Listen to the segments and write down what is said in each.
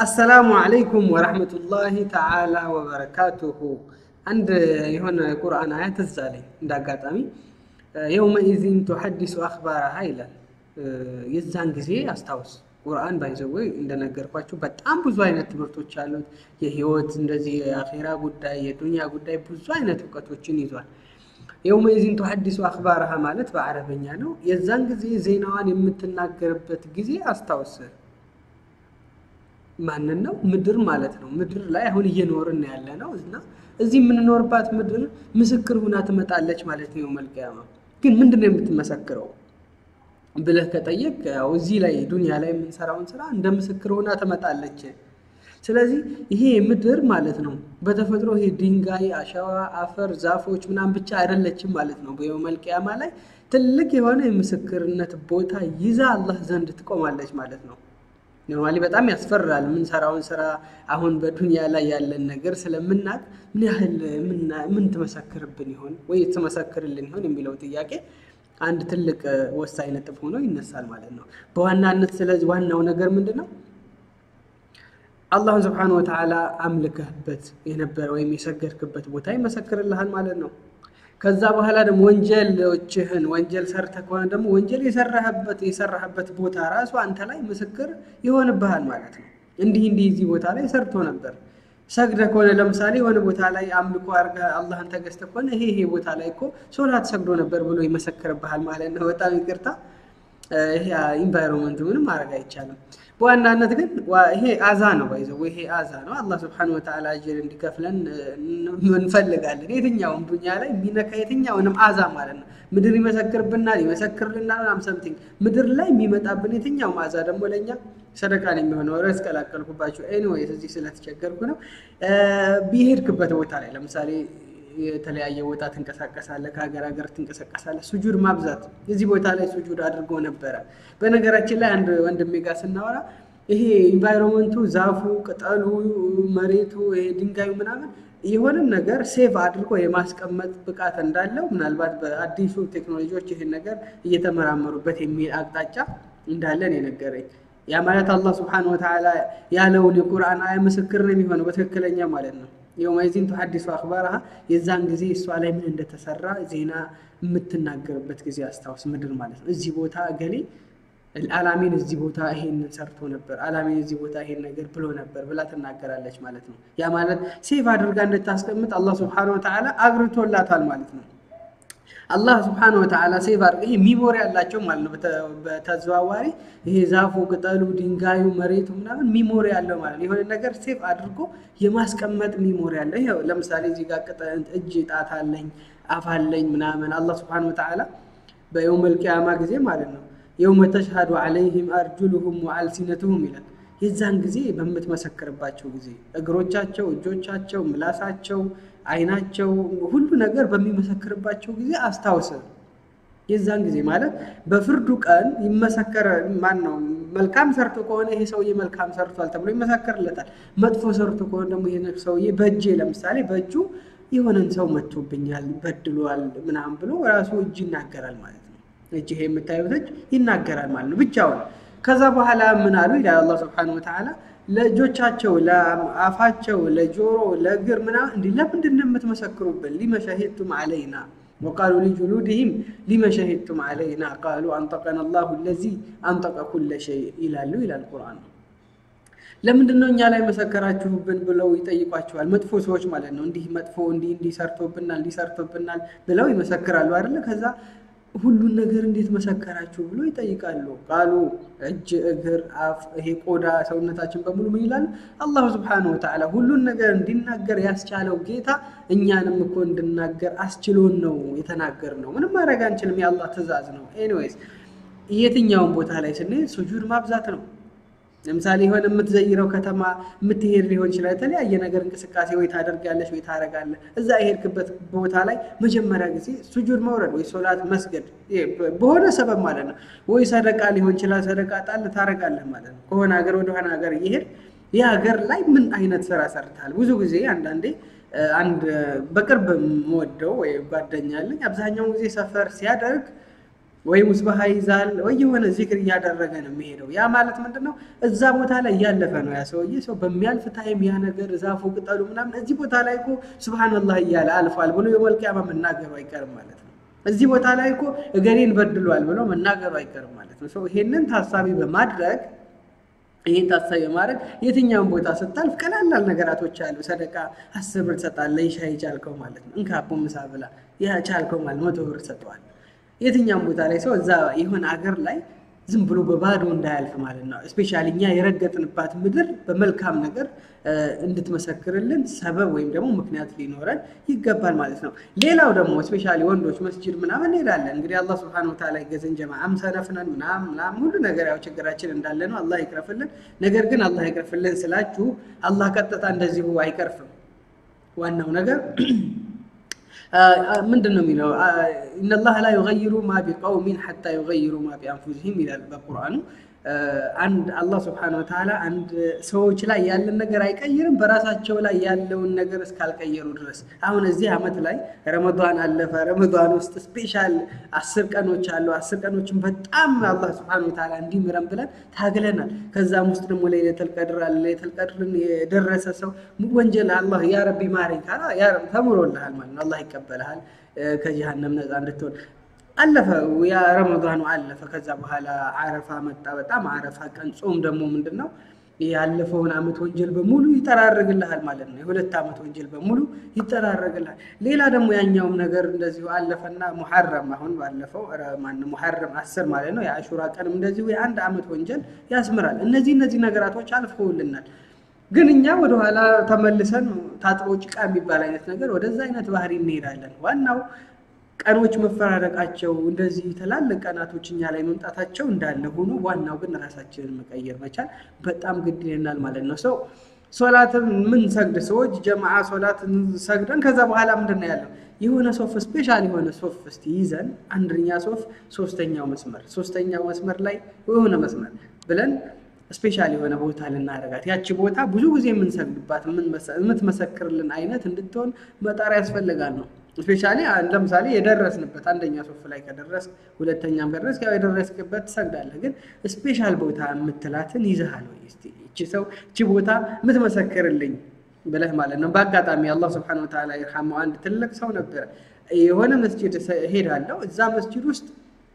አሰላሙ አለይኩም ወረሕመቱላሂ ተዓላ ወበረካቱሁ። አንድ የሆነ ቁርአን አያ ትዝ አለኝ እንደ አጋጣሚ የውመኢዚን ቱሐዲሱ አኽባራሃ ይላል። የዛን ጊዜ አስታውስ። ቁርአን ባይዘወይ እንደነገርኳችሁ በጣም ብዙ አይነት ትምህርቶች አሉት። የህይወት እንደዚህ የአኼራ ጉዳይ፣ የዱንያ ጉዳይ ብዙ አይነት እውቀቶችን ይዟል። የውመኢዚን ቱሐዲሱ አኽባራሃ ማለት በአረበኛ ነው። የዛን ጊዜ ዜናዋን የምትናገርበት ጊዜ አስታውስ። ማንን ነው? ምድር ማለት ነው። ምድር ላይ አሁን እየኖርን ያለ ነው እና እዚህ የምንኖርባት ምድር ምስክር ሁና ትመጣለች ማለት ነው። መልቅያማ ግን ምንድን ነው የምትመሰክረው ብለህ ከጠየቅ ያው እዚህ ላይ ዱንያ ላይ የምንሰራውን ስራ እንደ ምስክር ሆና ትመጣለች። ስለዚህ ይሄ ምድር ማለት ነው በተፈጥሮ ይሄ ድንጋይ፣ አሸዋ፣ አፈር፣ ዛፎች ምናምን ብቻ አይደለችም ማለት ነው። በየውመል ቂያማ ላይ ትልቅ የሆነ የምስክርነት ቦታ ይዛ አላህ ዘንድ ትቆማለች ማለት ነው። ኖርማሊ በጣም ያስፈራል። የምንሰራውን ስራ አሁን በዱንያ ላይ ያለን ነገር ስለምናቅ ምን ያህል ምን ትመሰክርብን ይሆን ወይ ትመሰክርልን ይሆን የሚለው ጥያቄ አንድ ትልቅ ወሳኝ ነጥብ ሆኖ ይነሳል ማለት ነው በዋናነት። ስለዚህ ዋናው ነገር ምንድን ነው? አላህን ስብሓነሁ ወተዓላ አምልከህበት የነበረ ወይም የሰገድክበት ቦታ ይመሰክርልሃል ማለት ነው። ከዛ በኋላ ደግሞ ወንጀሎችህን ወንጀል ሰርተህ ከሆነ ደግሞ ወንጀል የሰራህበት የሰራህበት ቦታ ራሱ አንተ ላይ ምስክር ይሆንብሃል ማለት ነው። እንዲህ እንዲህ እዚህ ቦታ ላይ ሰርቶ ነበር። ሰግደህ ከሆነ ለምሳሌ የሆነ ቦታ ላይ አምልኮ አድርገህ አላህን ተገዝተህ ከሆነ ይሄ ይሄ ቦታ ላይ እኮ ሶላት ሰግዶ ነበር ብሎ ይመሰክርብሃል ማለት ነው። በጣም ይቅርታ፣ ይሄ ኢንቫይሮንመንት ምንም ማድረግ አይቻልም። በዋናነት ግን ይሄ አዛ ነው ባይዘው ይሄ አዛ ነው። አላህ ስብሐነሁ ወተዓላ አጅር እንዲከፍለን እንፈልጋለን። የትኛውም ዱንያ ላይ የሚነካ የትኛውንም አዛ ማለት ነው። ምድር ይመሰክርብናል፣ ይመሰክርልናል ሰምቲንግ ምድር ላይ የሚመጣብን የትኛውም አዛ ደግሞ ለእኛ ሰደቃን የሚሆነው ረስ ቀላቀልኩባቸው። ኤኒዌይስ እዚህ ስለተቸገርኩ ነው። ቢሄድክበት ቦታ ላይ ለምሳሌ የተለያየ ቦታ ትንቀሳቀሳለህ፣ ከሀገር ሀገር ትንቀሳቀሳለህ። ሱጁድ ማብዛት እዚህ ቦታ ላይ ሱጁድ አድርጎ ነበረ። በነገራችን ላይ አንድ ወንድሜ ጋር ስናወራ ይሄ ኢንቫይሮንመንቱ፣ ዛፉ፣ ቅጠሉ፣ መሬቱ፣ ይሄ ድንጋዩ ምናምን የሆነም ነገር ሴቭ አድርጎ የማስቀመጥ ብቃት እንዳለው ምናልባት በአዲሱ ቴክኖሎጂዎች ይህን ነገር እየተመራመሩበት የሚል አቅጣጫ እንዳለን የነገረኝ ያ ማለት አላህ ስብሐነሁ ወተዓላ ያለውን የቁርአን አያ ምስክር ነው የሚሆነው በትክክለኛ ማለት ነው። የውመኢዚን ቱሐዲሱ አኽባራሃ የዛን ጊዜ እሷ ላይ ምን እንደተሰራ ዜና የምትናገርበት ጊዜ አስታውስ። ምድር ማለት ነው። እዚህ ቦታ እገሌ አላሚን እዚህ ቦታ ይሄን ሰርቶ ነበር፣ አላሚን እዚህ ቦታ ይሄን ነገር ብሎ ነበር ብላ ትናገራለች ማለት ነው። ያ ማለት ሴቭ አድርጋ እንድታስቀምጥ አላህ ስብሐነሁ ወተዓላ አግርቶላታል ማለት ነው። አላህ ስብሐነሁ ወተዓላ ሴቭ አድርገ ይሄ ሚሞሪ ያላቸው ማለት ነው። በተዘዋዋሪ ይሄ ዛፉ፣ ቅጠሉ፣ ድንጋዩ፣ መሬቱ ምናምን ሚሞሪ ያለው ማለት ነው። የሆነ ነገር ሴቭ አድርጎ የማስቀመጥ ሚሞሪ ያለው። ይሄ ለምሳሌ እዚህ ጋር ቅጠል፣ እጅ፣ ጣት አለኝ፣ አፍ አለኝ ምናምን አላህ ስብሐነሁ ወተዓላ በየውመል ቂያማ ጊዜ ማለት ነው የውመ ተሽሃዱ ዐለይሂም አርጁሉሁም ወአልሲነቱሁም ይላል። የዛን ጊዜ በምትመሰክርባቸው ጊዜ እግሮቻቸው፣ እጆቻቸው፣ ምላሳቸው አይናቸው ሁሉ ነገር በሚመሰክርባቸው ጊዜ አስታውስ። የዛን ጊዜ ማለት በፍርዱ ቀን ይመሰከረ ማን ነው? መልካም ሰርቶ ከሆነ ይሄ ሰውዬ መልካም ሰርቷል ተብሎ ይመሰከርለታል። መጥፎ ሰርቶ ከሆነ ደግሞ ይሄ ሰውዬ በእጄ ለምሳሌ በእጁ የሆነን ሰው መጥቶብኛል፣ በድሏል ምናምን ብሎ ራሱ እጅ ይናገራል ማለት ነው። እጅ ይሄ የምታዩት እጅ ይናገራል ማለት ነው ብቻውን። ከዛ በኋላ ምን አሉ ይላል አላህ ሱብሓነሁ ወተዓላ ለእጆቻቸው ለአፋቸው፣ ለጆሮ፣ ለእግር ምናምን እንዲህ ለምንድን ነው የምትመሰክሩብን? ሊመ ሸሂድቱም ዐለይና ወቃሉ ሊጁሉድህም ሊመ ሸሂድቱም ዐለይና ቃሉ አንጠቀና አላሁ ለዚ አንጠቀ ኩለ ሸይ ይላሉ ይላል ቁርአን። ለምንድን ነው እኛ ላይ መሰከራችሁብን ብለው ይጠይቋቸዋል። መጥፎ ሰዎች ማለት ነው። እንዲህ መጥፎ እንዲህ እንዲህ ሰርቶብናል እንዲህ ሰርቶብናል ብለው ይመሰክራሉ አይደለ? ከዛ ሁሉን ነገር እንዴት መሰከራችሁ ብሎ ይጠይቃሉ። ቃሉ እጅ፣ እግር፣ አፍ፣ ይሄ ቆዳ ሰውነታችን በሙሉ ምን ይላሉ? አላሁ ስብሐነሁ ወተዓላ ሁሉን ነገር እንዲናገር ያስቻለው ጌታ እኛንም እኮ እንድናገር አስችሎን ነው የተናገር ነው። ምንም ማድረግ አንችልም፣ የአላህ ትእዛዝ ነው። ኤኒዌይስ የትኛውን ቦታ ላይ ስንሄድ ሱጁድ ማብዛት ነው። ለምሳሌ የሆነ የምትዘይረው ከተማ የምትሄድ ሊሆን ይችላል። የተለያየ ነገር እንቅስቃሴ ወይ ታደርጋለች ወይ ታረጋለህ። እዛ የሄድክበት ቦታ ላይ መጀመሪያ ጊዜ ሱጁድ መውረድ ወይ ሶላት መስገድ በሆነ ሰበብ ማለት ነው። ወይ ሰደቃ ሊሆን ይችላል። ሰደቃ ጣል ታረጋለህ ማለት ነው። ከሆነ ሀገር ወደሆነ ሀገር እየሄድ ይህ ሀገር ላይ ምን አይነት ስራ ሰርተሃል? ብዙ ጊዜ አንዳንዴ አንድ በቅርብ የምወደው ወይ ጓደኛ አለኝ አብዛኛውን ጊዜ ሰፈር ሲያደርግ ወይ ሙስባሃ ይዛል ወይ የሆነ ዚክር እያደረገ ነው የሚሄደው። ያ ማለት ምንድን ነው? እዛ ቦታ ላይ እያለፈ ነው ያ ሰውዬ። ሰው በሚያልፍ ታይም ያ ነገር ዛፉ፣ ቅጠሉ ምናምን እዚህ ቦታ ላይ እኮ ሱብሃነላህ እያለ አልፏል ብሎ የውመል ቂያማ መናገሩ አይቀርም ማለት ነው። እዚህ ቦታ ላይ እኮ እገሌን በድሏል ብሎ መናገሩ አይቀርም ማለት ነው። ሰው ይሄንን ታሳቢ በማድረግ ይህን ታሳቢ በማድረግ የትኛውን ቦታ ስታልፍ ቀላላል ነገራቶች አሉ። ሰደቃ አስር ብር ትሰጣለህ፣ ሻይ ቻልከው ማለት ነው። እንካ አቦ ምሳ ብላ፣ ያ ቻልከው ማለት መቶ ብር ትሰጠዋል። የትኛውም ቦታ ላይ ሰው እዛ የሆነ አገር ላይ ዝም ብሎ በባዶ እንዳያልፍ ማለት ነው። እስፔሻሊ እኛ የረገጥንባት ምድር በመልካም ነገር እንድትመሰክርልን ሰበብ ወይም ደግሞ ምክንያት ሊኖረን ይገባል ማለት ነው። ሌላው ደግሞ እስፔሻሊ ወንዶች መስጂድ ምናምን እንሄዳለን። እንግዲህ አላህ ስብሐነሁ ወተዓላ ይገዘን ጀማ አምሰነፍነን ምናምን ምናምን ሁሉ ነገር ያው ችግራችን እንዳለ ነው። አላህ ይቅረፍልን። ነገር ግን አላህ ይቅረፍልን ስላችሁ አላህ ቀጥታ እንደዚሁ አይቀርፍም። ዋናው ነገር ምንድን ነው የሚለው? ኢነላህ ላ ዩገይሩ ማ ቢቀውሚን ሐታ ዩገይሩ ማ ቢአንፉሲሂም ይላል በቁርአኑ። አንድ አላህ ስብሐነሁ ወተዓላ አንድ ሰዎች ላይ ያለን ነገር አይቀይርም በራሳቸው ላይ ያለውን ነገር እስካልቀየሩ ድረስ። አሁን እዚህ ዓመት ላይ ረመዷን አለፈ። ረመዷን ውስጥ ስፔሻል አስር ቀኖች አሉ። አስር ቀኖችን በጣም አላህ ስብሐነሁ ወተዓላ እንዲምረን ብለን ታግለናል። ከዛም ውስጥ ደግሞ ለይለቱል ቀድር አለ። ለይለቱል ቀድርን የደረሰ ሰው ወንጀል አላህ ያ ረቢ ማረኝ ካላ ያ ረቢ ተምሮልሃል ማለት ነው። አላህ ይቀበልሃል ከጀሃነም ነፃ እንድትሆን አለፈ ያ ረመዷኑ አለፈ። ከዛ በኋላ አረፋ መጣ። በጣም አረፋ ቀን ጾም ደግሞ ምንድን ነው ያለፈውን ዓመት ወንጀል በሙሉ ይጠራርግልሃል ማለት ነው። የሁለት ዓመት ወንጀል በሙሉ ይጠራርግልሃል። ሌላ ደግሞ ያኛውም ነገር እንደዚሁ አለፈና ሙሐረም አሁን ባለፈው ማነው ሙሐረም አስር ማለት ነው። የአሹራ ቀንም እንደዚሁ የአንድ ዓመት ወንጀል ያስምራል። እነዚህ እነዚህ ነገራቶች አልፈውልናል። ግን እኛ ወደኋላ ተመልሰን ታጥቦ ጭቃ የሚባል አይነት ነገር ወደዛ አይነት ባህሪ እንሄዳለን። ዋናው ቀኖች መፈራረቃቸው እንደዚህ ትላልቅ ቀናቶች እኛ ላይ መምጣታቸው እንዳለ ሆኖ ዋናው ግን ራሳችንን መቀየር መቻል በጣም ግድ ይለናል ማለት ነው። ሰው ሶላትን ምን ሰግድ ሰዎች ጀማዓ ሶላት ሰግደን ከዛ በኋላ ምንድን ነው ያለው የሆነ ሶፍ ስፔሻል የሆነ ሶፍ እስቲ ይዘን አንደኛ ሶፍ ሶስተኛው መስመር ሶስተኛው መስመር ላይ የሆነ መስመር ብለን ስፔሻል የሆነ ቦታ ልናደርጋት ያቺ ቦታ ብዙ ጊዜ የምንሰግድባት የምትመሰክርልን አይነት እንድትሆን መጣር ያስፈልጋል ነው። ስፔሻሊ ለምሳሌ የደረስንበት አንደኛ ሶፍ ላይ ከደረስ ሁለተኛም ከደረስ ያው የደረስክበት ትሰግዳለህ። ግን ስፔሻል ቦታ የምትላትን ይዘሃል ወይ? እስኪ እቺ ሰው እቺ ቦታ የምትመሰክርልኝ ብለህ ማለት ነው። በአጋጣሚ አላህ ስብሐነሁ ወተዓላ ይርሐመው አንድ ትልቅ ሰው ነበረ። የሆነ መስጂድ ሄዳለሁ። እዛ መስጂድ ውስጥ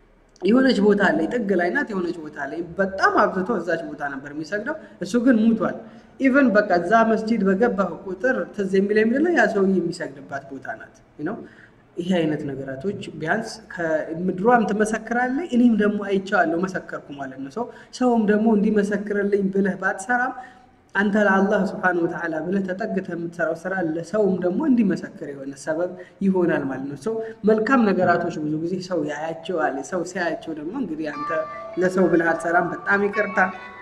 የሆነች ቦታ ላይ ጥግ ላይ ናት። የሆነች ቦታ ላይ በጣም አብዝቶ እዛች ቦታ ነበር የሚሰግደው። እሱ ግን ሙቷል። ኢቨን በቃ እዛ መስጂድ በገባህ ቁጥር ትዝ የሚለኝ ምንድን ነው ያ ሰውዬ የሚሰግድባት ቦታ ናት ነው። ይሄ አይነት ነገራቶች ቢያንስ ከምድሯም ትመሰክራለህ፣ እኔም ደግሞ አይቼዋለሁ መሰከርኩ ማለት ነው። ሰው ሰውም ደግሞ እንዲመሰክርልኝ ብለህ ባትሰራም አንተ ለአላህ ስብሐነሁ ወተዓላ ብለህ ተጠግተህ የምትሰራው ስራ ለሰውም ደግሞ እንዲመሰክር የሆነ ሰበብ ይሆናል ማለት ነው። ሰው መልካም ነገራቶች ብዙ ጊዜ ሰው ያያቸዋል። ሰው ሲያያቸው ደግሞ እንግዲህ አንተ ለሰው ብለህ አትሰራም፣ በጣም ይቅርታ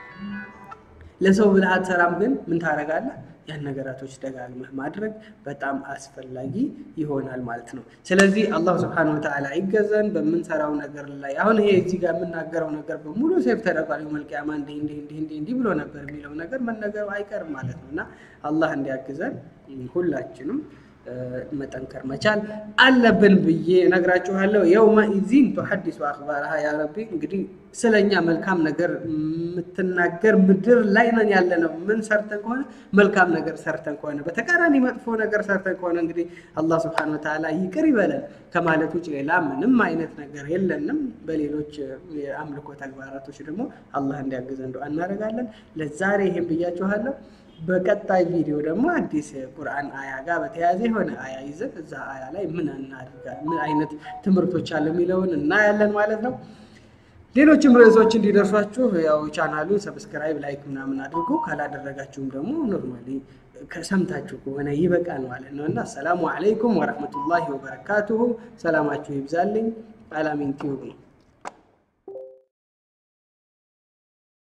ለሰው ብለህ አትሰራም፣ ግን ምን ታደርጋለህ? ያን ነገራቶች ደጋግመህ ማድረግ በጣም አስፈላጊ ይሆናል ማለት ነው። ስለዚህ አላህ ስብሐነሁ ወተዓላ ይገዘን በምንሰራው ነገር ላይ። አሁን ይሄ እዚህ ጋር የምናገረው ነገር በሙሉ ሴፍ ተደርጓል። የውመል ቂያማ እንዲህ እንዲህ እንዲህ እንዲህ እንዲህ ብሎ ነበር የሚለው ነገር መነገሩ አይቀርም ማለት ነው እና አላህ እንዲያግዘን ሁላችንም መጠንከር መቻል አለብን ብዬ እነግራችኋለሁ። የውመ ኢዚን ቱሐዲሱ አኽባረሃ ያ ረቢ። እንግዲህ ስለኛ መልካም ነገር የምትናገር ምድር ላይ ነን ያለ ነው። ምን ሰርተን ከሆነ መልካም ነገር ሰርተን ከሆነ በተቃራኒ መጥፎ ነገር ሰርተን ከሆነ እንግዲህ አላህ ስብሐነሁ ወተዓላ ይቅር ይበለን ከማለት ውጭ ሌላ ምንም አይነት ነገር የለንም። በሌሎች የአምልኮ ተግባራቶች ደግሞ አላህ እንዲያግዘን እንደው እናደርጋለን። ለዛሬ ይሄን ብያችኋለሁ። በቀጣይ ቪዲዮ ደግሞ አዲስ ቁርአን አያ ጋር በተያያዘ የሆነ አያ ይዘን እዛ አያ ላይ ምን እናድርጋለን፣ ምን አይነት ትምህርቶች አለ የሚለውን እናያለን ማለት ነው። ሌሎችም ርዕሶች እንዲደርሷችሁ ያው ቻናሉን ሰብስክራይብ፣ ላይክ ምናምን አድርጎ ካላደረጋችሁም ደግሞ ኖርማሊ ከሰምታችሁ ከሆነ ይበቃል ማለት ነው እና አሰላሙ አለይኩም ወረሕመቱላሂ ወበረካቱሁ። ሰላማችሁ ይብዛልኝ። አላሚን ቲዩብ ነው።